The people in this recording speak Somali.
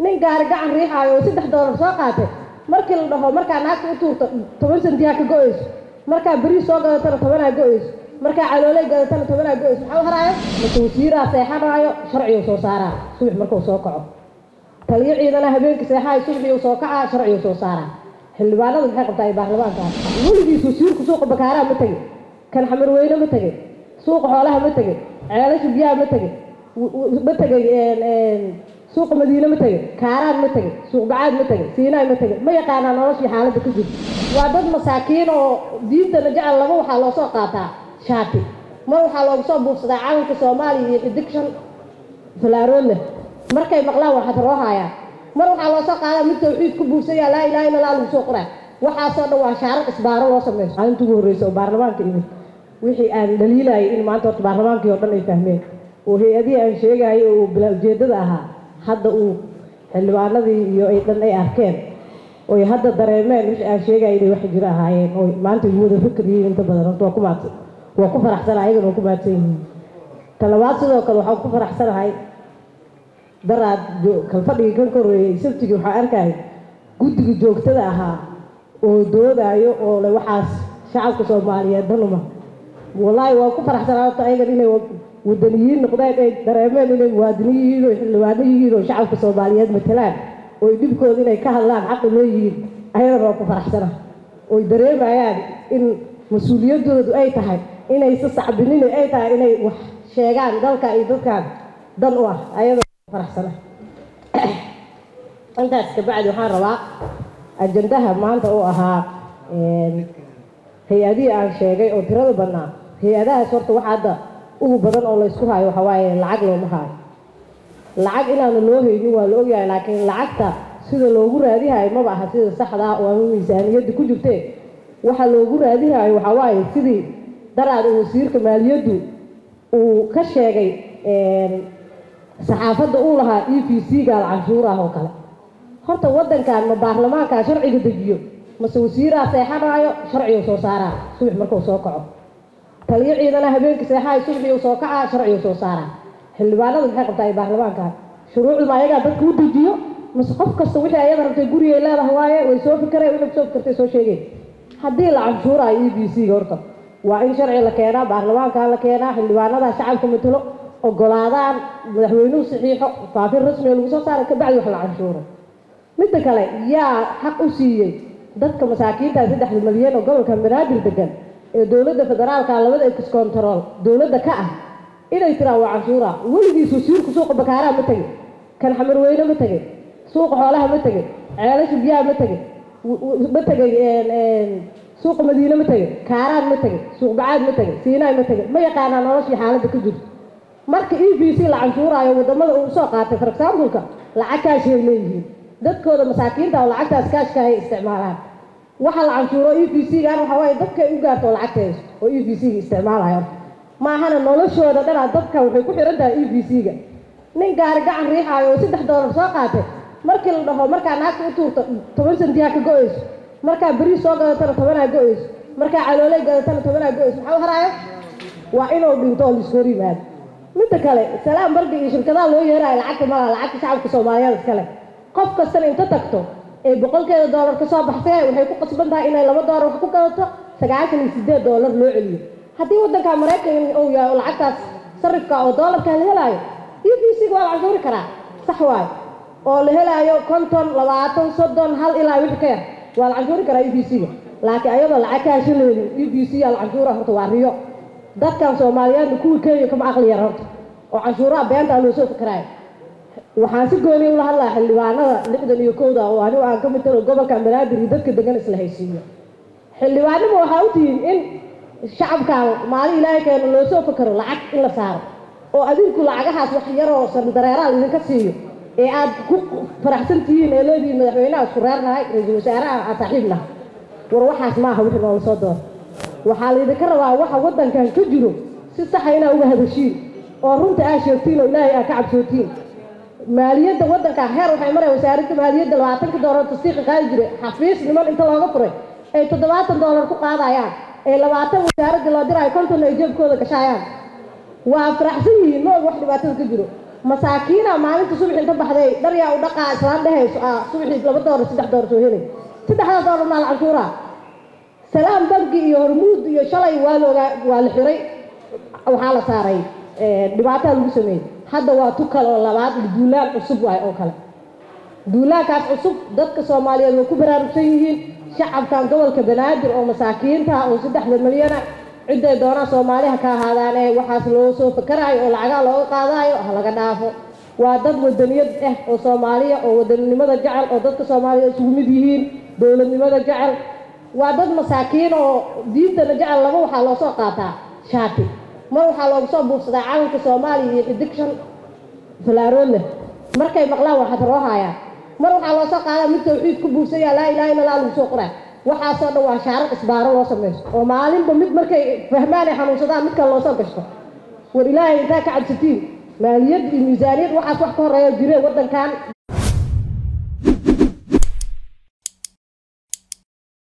nin gaari gacan riixaayo oo saddex doolar soo qaatay markii la dhaho markaa naagta u tuurto toban sentiyaa ka go-ayso markaa beriis soo gadatana tobanaa go-ayso markaa calooley gadatana tobanaa go-ayso maxaa u haraayo mase wasiiraa seexanaayo sharcigu soo saaraa subax markuu soo kaco taliyo ciidana habeenkii seexaayo subaxii soo kacaa sharcigu soo saaraa xildhibaanadu maxay qabtaa iyo baarlamaanka weligiis wasiirku suuqa bakaaraa ma tegin kan xamarweyne ma tegin suuqa xoolaha ma tegin ceelasha biyaha ma tegin ma tegay suuqa madiine ma tegin kaaraan ma tegin suuq bacaad ma tegin siinaay ma tegin ma yaqaanaa noloshii xaaladda ka jirta waa dad masaakiin oo diintana jecel laba waxaa loo soo qaataa shaati mar waxaa loogu soo buufsadaa calanka soomaaliya iyo xidig shan falaarood leh markay maqlaan waxaad roo haayaan mar waxaa loo soo qaadaa mid tawxiid ku buufsaya laa ilaha illa allah lagu soo qoraa waxaasoo dhan waa shaarar isbaaro loo sameeyo maalinta ugu horreysa oo baarlamaanka imid wixii aan dhaliilayay in maanta horta baarlamaankii oo dhan ay fahmeen oo hay-adihii aan sheegayay oo bilaa ujeeddada ahaa hadda uu xildhibaanadii iyo ay dhan ay arkeen oy hadda dareemeen wixii aan sheegayay inay wax jiro ahaayeen oo maanta igu wada fikir yihiin inta badan horta waa ku maadsan waa ku faraxsana ayagana waa ku maadsan yihiin talabaad sidoo kale waxaan ku faraxsanahay daraad kalfadhigii kan ka horreeyey sabtigii waxaa arkaya guddiga joogtada ahaa oo doodaayo oo le waxaas shacabka soomaaliyeed danuma wallaahi waa ku faraxsanaa horta ayagan inay wadaniyiin noqdeen ay dareemeen inay muwaadiniin yihiin oo xildhibaano yihiin oo shacabka soomaaliyeed matalaan oo ay dhibkooda inay ka hadlaan xaqi leeyihiin ayadana waa ku faraxsana oy dareemayaan in mas-uuliyaddoodu ay tahay inaysa sacbinin ay tahay inay wax sheegaan dalka iyo dadkan dan u ah ayadana faraxsana intaas kabacdi waxaan rabaa ajandaha maanta oo ahaa hay-adihii aan sheegay oo tirada badnaa hay-adahaas horta waxa hadda ugu badan oo laysku haayo waxaa waaye lacag looma haayo lacag inaana loo haynin waa la ogyahay laakiin lacagta sida loogu raadihayo maba aha sida saxda ah oo ama miisaaniyadda ku jirtee waxa loogu raadihayo waxaa waaye sidii daraad oo wasiirka maaliyaddu uu ka sheegay saxaafadda uu lahaa e v c gaal canshuur ah oo kale horta waddankan ma baarlamaankaa sharciga dejiyo mase wasiiraa seexanaayo sharcigu soo saaraa subax markuu soo kaco taliyo ciidana habeenkii seexaayo subaxii soo kacaa sharcigu soo saaraa xildhibaanadu maxay qabtaa iyo baarlamaanka shuruucdu ma ayagaa dadka u dejiyo mase qof kasta wixii ayada rabtay gurigay leedahay waaye way soo fikireen wixii kusoo fikirtay soo sheegeen haddii la canshuuraayo e b c ga horta waa in sharci la keenaa baarlamaanka la keenaa xildhibaanada shacabka matalo ogolaadaan madaxweynuhu saxiixo faafin rasmiga lagu soo saara kabacdi wax la canshuuro midda kale yaa xaq u siiyey dadka masaakiinta saddexda malyan oo gobolka banaadir degan ee dowladda federaalka labada ex control dowladda ka ah inay tiraan waa canshuura weligiis wasiirku suuqa bakaaraa ma tegin kan xamarweyne ma tegin suuqa xoolaha ma tegin ceelasha biyaha ma tegin ma tegay suuqa madiine ma tegin kaaraan ma tegin suuq bacaad ma tegin siinaay ma tegin ma yaqaanaa noloshii xaaladda ka jirto marka e b c la canshuuraayo wadamada uu soo qaatay for exampleka lacag kaashay leeyihiin dadkooda masaakiinta oo lacagtaas kaashka ay isticmaalaan waxa la canshuuro e b c gan waxa waaye dadkay u gaarto oo lacagteeso oo e b c ga isticmaalayo maahana noloshooda dhanaa dadka waxay ku xiran tahay e b c ga nin gaari gacan riixaayo oo saddex doolar soo qaatay markii la dhaho markaa naagta u tuurto toban sentiyaa ka go-ayso markaa beriis soo gadatana tobanaa go-ayso markaa calooley gadatana tobanaa go-ayso maxaa u haraayo waa inuu dhinto oo laisku hor yimaado midda kale salaam bardi iyo shirkadaha loo yeerayo lacagta malaha lacagta shacabka soomaaliyeed iskale qof kastana inta tagto ee boqolkeeda doolar ka soo baxsee waxay ku qasban tahay inay laba doolar wax ku gadato sagaashan iyo sideed doolar loo celiyo haddii waddanka maraykan uu yahay oo lacagtaas sarifka oo doolarka la helaayo e b c ga waa la canshuuri karaa sax waayo oo la helaayo konton labaatan soddon hal ilaa wixii ka yar waa la canshuuri karaa e b c ga laakiin ayadoo lacag ka hashaleedin e b c yaa la canshuura horta waa riyo dadkan soomaaliyeedna kuwii kenya kama aqli yar horta oo canshuuraha beentaa loo soo fikiraayo waxaan si gooniya ula hadlaa xildhibaanada lixdan iyo kowda oo anigu aan ka mid talo gobolka banaadir iyo dadka degan isla haysiiyo xildhibaanima waxaa u tihiin in shacabkan maalin ilaahay keeno loo soo fakaro lacag in la saaro oo adinku lacagahaas wax yaroo sandareeraal idinka siiyo ee aad ku faraxsan tihiin ee leedihiin madaxweynaha isku reernahay ra-iisul wasaaraha aan saaxiib nahay war waxaas maaha wixii noola soo dooro waxaa laydinka rabaa waxa waddankan ka jiro si saxa inaa uga hadashiin oo runta aa sheegtiin oo ilaahay aa ka cabsootiin maaliyadda waddanka heer waxay maraya wasaaradda maaliyadda labaatanka doolar tasdiiqa qaadi jiray xafiis niman inta looga furay ay toddobaatan doolar ku qaadayaan ee labaatan wasaaradda loo diraayo kontonna ay jeebkooda gashaayaan waa faraxsan yihiin ma og wax dhibaatada ka jiro masaakiina maalinta subax inta baxday dharyaa u dhaqaa islaan dhehayso ah subaxii laba doolar saddex doolar soo helay saddexda doolar maal canshuuraa salaam bangi iyo hormuud iyo shalay waa loogaa waa la xiray waxaa la saaray dhibaataa lagu sameeyey hadda waa tu kale oo labaad duulaan cusub waay oo kale duulaankaas cusub dadka soomaaliyeed way ku baraarugsan yihiin shacabkan gobolka banaadir oo masaakiinta oo saddexda milyana ciday doonaan soomaaliha ka ahaadaan ee waxaas loo soo fakaraayo oo lacagaa looga qaadaayo ha laga dhaafo waa dad wadaniyad ah oo soomaaliya oo wadaninimada jecel oo dadka soomaaliya isugu mid yihiin dowladnimada jecel waa dad masaakiin oo diintana jecel laba waxaa loo soo qaataa shaati mar waxaa loogu soo buufsadaa calanka soomaaliya iyo xidig shan falaarood leh markay maqlaan waxaad roohayaan mar waxaa loo soo qaadaa mid tawxiid ku buufsanya laa ilaha illa allah lagu soo qoraa waxaasoo dhan waa shaarar isbaaro loo samaysto oo maalinba mid markay fahmaan ay xanuunsadaan mid kale loo soo gashto war ilaahay intaa ka cabsatiin maaliyad iyo miisaaniyad waxaas wax ka horeeya jireen waddankan